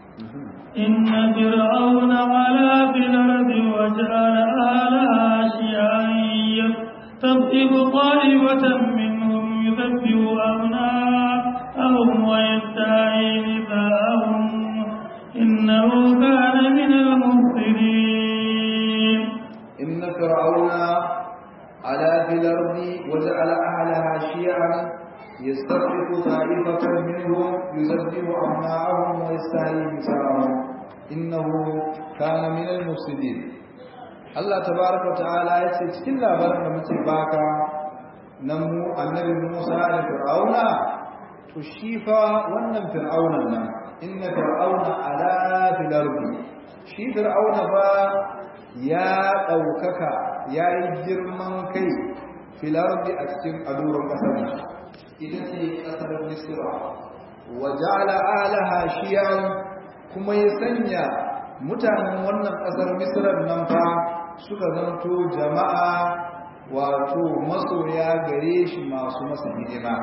إن فرعون علا في الأرض وجعل أهلها شيعا يستضعف طائفة منهم يذبح أبناءهم ويستحيي نساءهم إنه كان من المفسدين إن فرعون علا في الأرض وجعل أهلها شيعا يستضعف طائفة منهم يذبح أبناءهم ويستحيي نساءهم innahu kana min al-mufsidin Allah tabaraka wa ta'ala ya ce cikin labarin da muke baka nan mu annabi Musa da Fir'auna to shi fa wannan Fir'aunan nan inna fir'auna ala fil ardi shi Fir'auna fa ya daukaka yayi girman kai fil ardi a cikin aduran kasar ita ce kasar Misra wa ja'ala alaha shi'an kuma ya sanya mutanen wannan kasar Misra nan fa suka zanto jama'a wato masoya gare shi masu masa hidima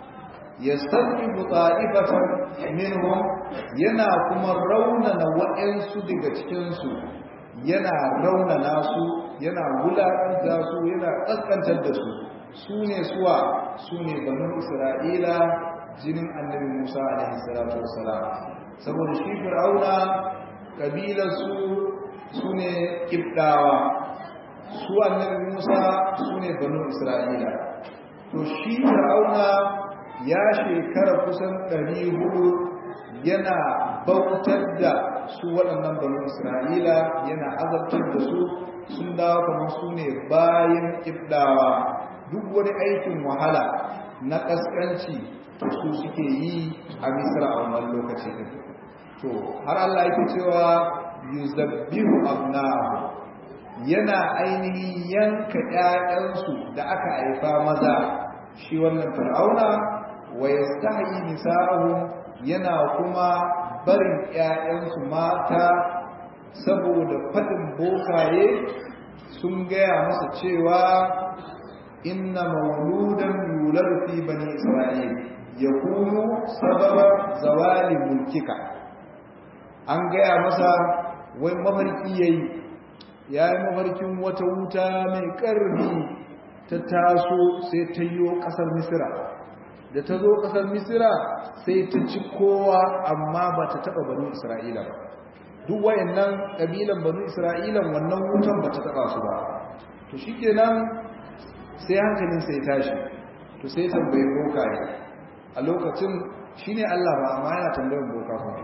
yastaqibu ta'ifatan minhum yana kuma raunana wa'ansu daga cikin su yana raunana su yana wulakanta su yana kaskantar da su sune suwa sune banu isra'ila jinin annabi Musa alaihi salatu wassalam saboda shi fir'auna kabilar su sune kibdawa su annabi Musa sune banu isra'ila to shi fir'auna ya shekara kusan ɗari hudu yana bautar da su waɗannan banu isra'ila yana azabtar da su sun dawo kamar su ne bayan ƙibdawa duk wani aikin wahala na ƙasƙanci to su suke yi a misra a wannan lokaci din to har Allah yake cewa yuzabbihu abnahu yana ainihin yanka ƴaƴansu da aka haifa maza shi wannan fir'auna wa yastahyi nisa'uhum yana kuma barin ƴaƴansu mata saboda fadin bokaye sun gaya masa cewa inna mawludan yulad fi bani isra'il yakunu sababa zawali mulkika an gaya masa wai mafarki yayi yayi mafarkin wata wuta mai ƙarfi ta taso sai ta yi ƙasar misira da ta zo ƙasar misira sai ta ci kowa amma ba ta taɓa banu isra'ila ba duk wayannan ƙabilan banu isra'ilan wannan wutan ba ta taɓa su ba to shi kenan sai hankalin sai tashi to sai tambayi boka ne a lokacin shi ne allah ba amma yana tambayin boka ba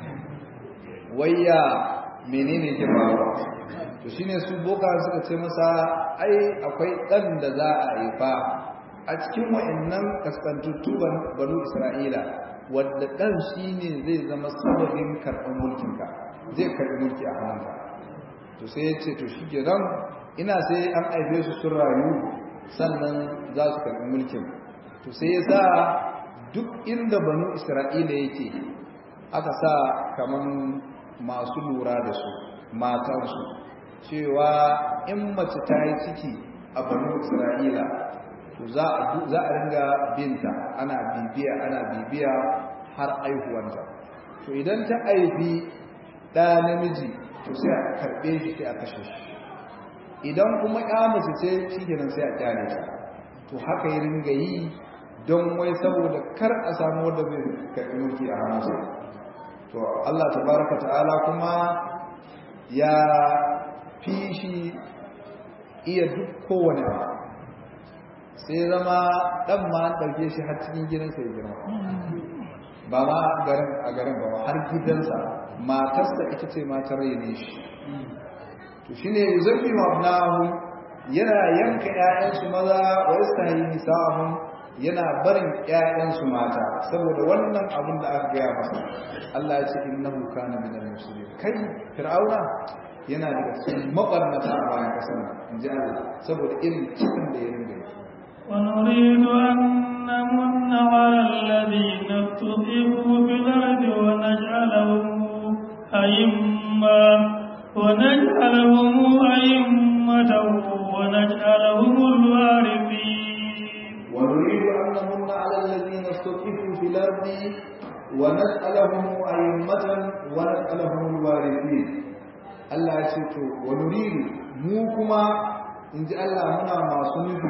wayya menene ke faruwa to shine su boka suka ce masa ai akwai ɗan da za a haifa a cikin wa'annan kaskantattu banu isra'ila wadda ɗan shi ne zai zama sababin karɓar mulkinka zai karɓi mulki a hannunka to sai ya ce to shi kenan ina sai an aife su sun rayu sannan za su karɓi mulkin to sai ya sa duk inda banu isra'ila yake aka sa kaman masu lura da su matansu cewa in mace ta yi ciki a banu isra'ila to za a ringa binta ana bibiya ana bibiya har aihuwanta to idan ta aifi ɗa namiji to sai a karɓe shi sai a kashe shi idan kuma ya mace ce shi kenan sai a kyale ta to haka yi ringa yi don wai saboda kar a samu wanda zai karɓi mulki a hannunsa to Allah tabaraka ta'ala kuma ya fi shi iya duk kowane abu sai zama ɗan ma an ɗauke shi har cikin gidansa ya girma ba ma garin a garin ba har gidansa matarsa ita ce matar ne shi to shi ne zafi mabnahu yana yanka ‘ya'yansu maza wa yastahi nisa'ahum yana barin ‘ya'yansu mata saboda wannan abin da aka gaya masa Allah ya ce innahu kana minal muslimin kai fir'auna yana daga cikin mabarnata a bayan kasar in ji Allah saboda irin cikin da ya rinda yi ونريد أن نمن على الذين استضعفوا في الأرض ونجعلهم أئمة ونجعلهم أئمة ونجعلهم الوارثين ونريد أن نمن على الذين استضعفوا في الأرض ونسألهم أئمة ونسألهم الوارثين Allah ya ce to wa nuridu mu kuma in ji Allah muna masu nufi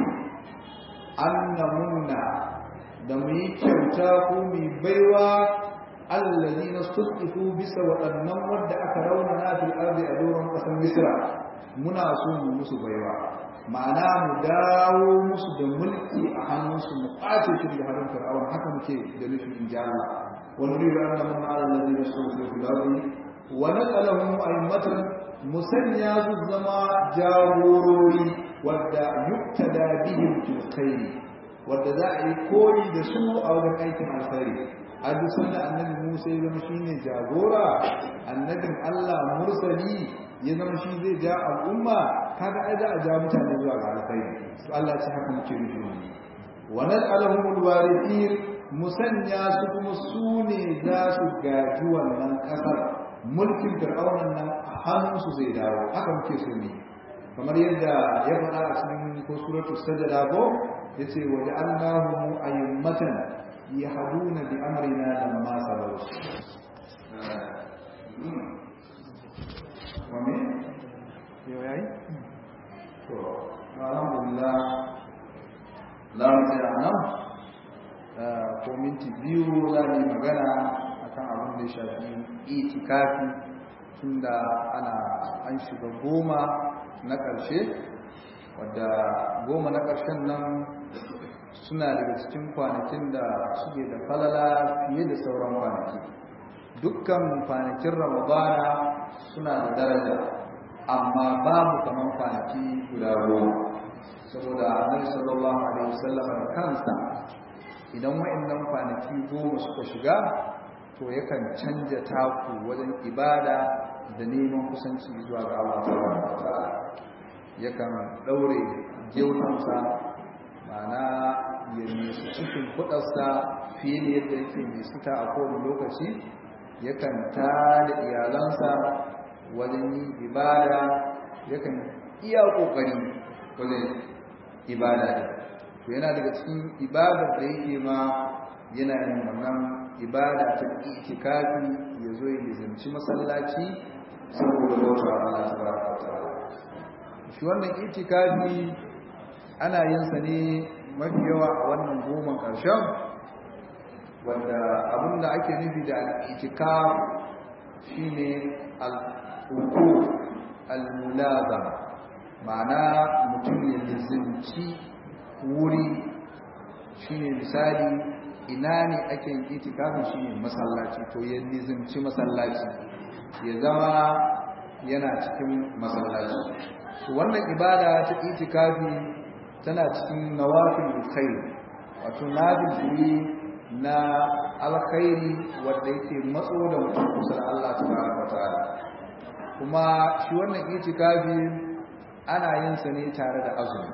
annamunna da mu yi kyauta ko mu baiwa allazi na sutsifu bisa waɗannan wadda aka rauna na fil ardi a doron ƙasar misra muna so mu musu baiwa ma'ana mu dawo musu da mulki a hannunsu mu ƙwace shi daga hannun fir'aun haka muke da nufin in ji Allah wa nuridu annamunna allazi na sutsifu fil ardi wa naqalahum a'immatan musanya su zama jagorori wadda yuktada bihim fil khair wadda za a yi koyi da su a wajen aikin alkhairi a duk sanda annabi Musa ya zama shine jagora annabin Allah mursali ya zama shi zai ja al'umma kaga ai za a ja mutane zuwa ga alkhairi to Allah ya ce haka muke nufi wa naj'aluhumul warithin musanya su kuma su ne za su gaji wannan kasar mulkin fir'aunan nan hannunsu zai dawo haka muke so ne kamar yadda ya faɗa a cikin ko suratu sajada ko yace wa ja'alnahum ayyamatan yahduna bi amrina lamma sabaru wame yau yayi to alhamdulillah la mu tsaya nan ko minti biyu za mu yi magana akan abin da ya shafi itikafi tunda ana an shiga goma na ƙarshe wadda goma na ƙarshen nan suna daga cikin kwanakin da suke da falala fiye da sauran kwanaki dukkan kwanakin ramadana suna da daraja amma babu kamar kwanaki guda goma saboda annabi sallallahu alaihi wasallam kansa idan wa'annan kwanaki goma suka shiga to yakan canja taku wajen ibada da neman kusanci zuwa ga Allah subhanahu wataala yakan daure gyautansa ma'ana ya nisu cikin kudarsa fiye da yadda yake nisuta a kowane lokaci yakan tada iyalansa wajen yin ibada yakan iya kokari wajen ibada to yana daga cikin ibadar da yake ma yana yin wannan ibada ta itikafi ya zo ya nizamci masallaci saboda bauta Allah tabaraka wa ta'ala shi wannan itikafi ana yin sa ne mafi yawa a wannan goma ƙarshen wanda abinda ake nufi da al-itikaf shine al-uku al-mulazama ma'ana mutum ya lizinci wuri shine misali ina ne ake yin itikafin shine masallaci to ya lizinci masallaci ya zama yana cikin masallaci wannan ibada ta itikafi tana cikin nawafil khair wato nafil na alkhairi wanda yake matso da mutum kusa da Allah tabaraka wataala kuma shi wannan itikafi ana yin sa ne tare da azumi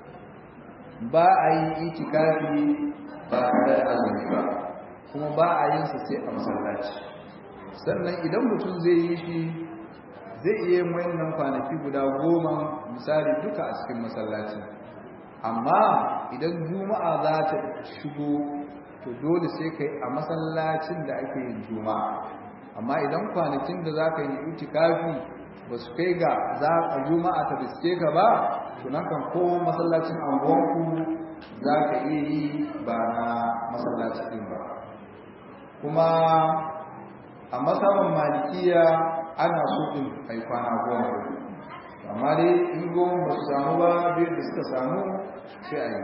ba a yi itikafi ba tare da azumi ba kuma ba a yin sa sai a masallaci sannan idan mutum zai yi shi zai iya yin wayannan kwanaki guda goma misali duka a cikin masallaci amma idan juma'a za ta shigo to dole sai kai a masallacin da ake yin juma'a amma idan kwanakin da za ka yi itikafi ba su kai ga za a juma'a ta biske ka ba to nan kan ko masallacin anguwanku za ka iya yi ba na masallacin ba kuma a masaban malikiya ana so din ai kwana goma amma dai in goma ba su samu ba biyar da suka samu sai a yi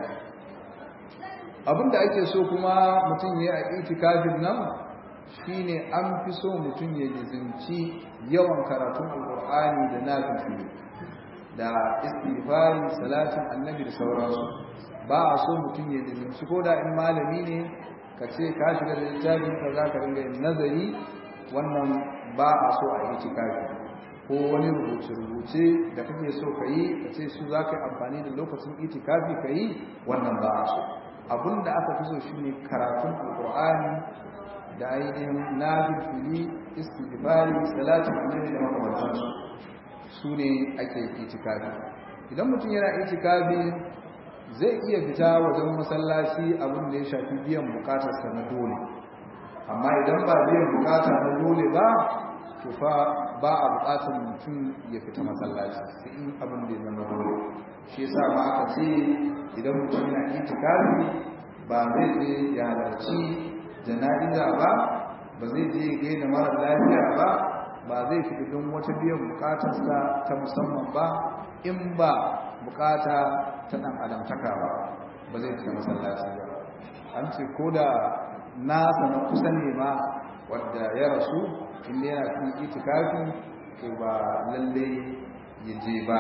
abinda ake so kuma mutum ya yi a itikafin nan shine an fi so mutum ya jizinci yawan karatun alkur'ani da nafifili da istighfari salatin annabi da sauransu ba a so mutum ya jizinci ko da in malami ne ka ce ka shiga da littafin ka za ka ringa yin nazari wannan ba a so a yi tikafi ko wani rubuce-rubuce da kake so ka yi ka ce su za ka yi amfani da lokacin itikafi ka yi wannan ba a so abinda aka fi so shi ne karatun alkur'ani da ainihin nafin fili istighfari salatin annabi da makamantansu su ne ake itikafi idan mutum yana itikafi zai iya fita wajen masallaci abin da ya shafi biyan bukatarsa na dole amma idan ba biyan bukata na dole ba to fa ba a bukatar mutum ya fita masallaci sai in abin da ya zama dole shi yasa ma aka ce idan mutum yana itikafi ba zai je ya halarci jana'iza ba ba zai je gaida mara lafiya ba ba zai fita don wata biyan bukatarsa ta musamman ba in ba bukata ta dan adamtaka ba ba zai fita masallaci ba an ce ko da nasa na kusa ne ma wadda ya rasu inda yana cikin itikafi to ba lalle ya je ba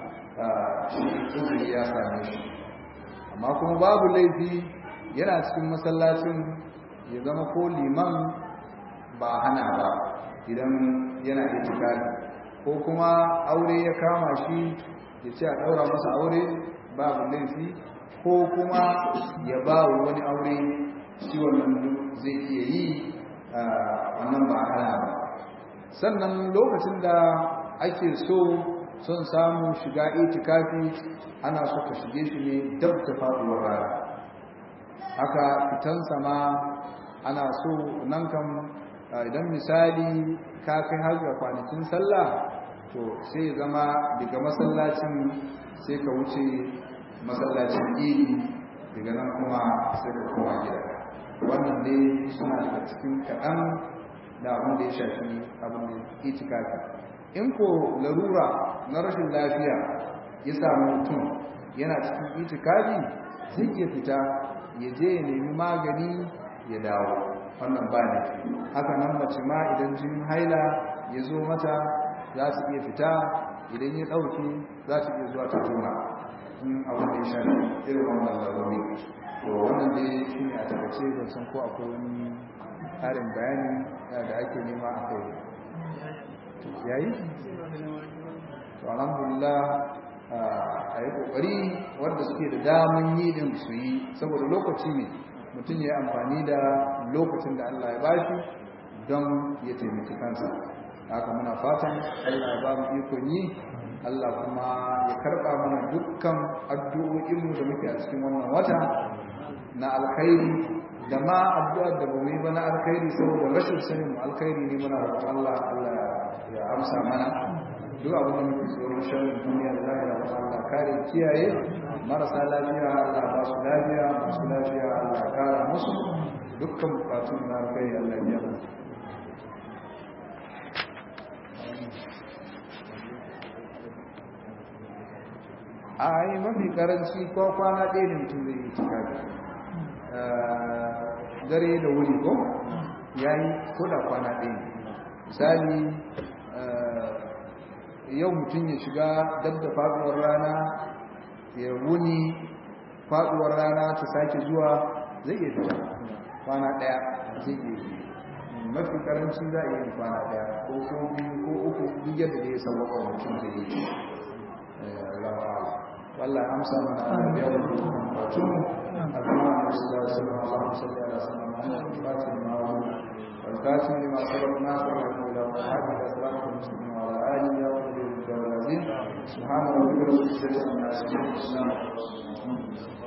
shi uzuri ya same shi amma kuma babu laifi yana cikin masallacin ya zama ko liman ba hana ba idan yana itikafi ko kuma aure ya kama shi ya ce a ɗaura masa aure babu laifi ko kuma ya ba wani aure shi wannan zai iya yi wannan ba hana ba sannan lokacin da ake so son samu shiga itikafi ana so ka shige shi ne dab da faɗuwar rana haka fitan sama ana so nan kan idan misali ka kai har ga kwanakin sallah to sai zama daga masallacin sai ka wuce masallacin idi daga nan kuma sai ka koma gida wannan dai suna daga cikin kaɗan da abin da ya shafi abin da itikafi in ko larura na rashin lafiya ya samu mutum yana cikin itikafi zai iya fita ya je ya nemi magani ya dawo wannan ba ne haka nan mace ma idan jinin haila ya zo mata za su iya fita idan ya ɗauke za su iya zuwa ta tuna in abin da ya shafi irin wannan laruri to wannan dai shi ne a takaice ban san ko akwai wani ƙarin bayani da ake nema a kai yayi to alhamdulillah a yi ƙoƙari wanda suke da daman yi din su yi saboda lokaci ne mutum ya yi amfani da lokacin da Allah ya bashi don ya taimaki kansa haka muna fatan Allah ya ba mu ikon yi Allah kuma ya karɓa mana dukkan addu'o'inmu da muke a cikin wannan wata na alkhairi da ma addu'ar da bamu yi ba na alkhairi saboda rashin sanin mu alkhairi ne muna roƙon Allah Allah ya amsa mana duk abin da muke tsoron sharrin duniya da lahira ba Allah kare kiyaye marasa lafiya Allah ba su lafiya masu lafiya Allah kara musu dukkan bukatun na alkhairi Allah ya yi a yi mafi karanci ko kwana ɗaya da mutum zai yi cika dare da wuri ko ya yi koda kwana ɗaya misali yau mutum ya shiga dab da faɗuwar rana ya wuni faɗuwar rana ta sake zuwa zai iya fita kwana ɗaya zai iya mafi karanci za a yi kwana ɗaya ko ko biyu ko uku duk yadda da ya sauwaka mutum zai yi والله أمسى من أهل يوم وتم الإمام صلى الله عليه وسلم اللهم صل على سيدنا محمد الفاتح لما والكاتب لما سبق ناصر الأولى والحاج الأسلام المسلمين وعلى آله يا رب العالمين سبحان ربك رب العزة عما يصفون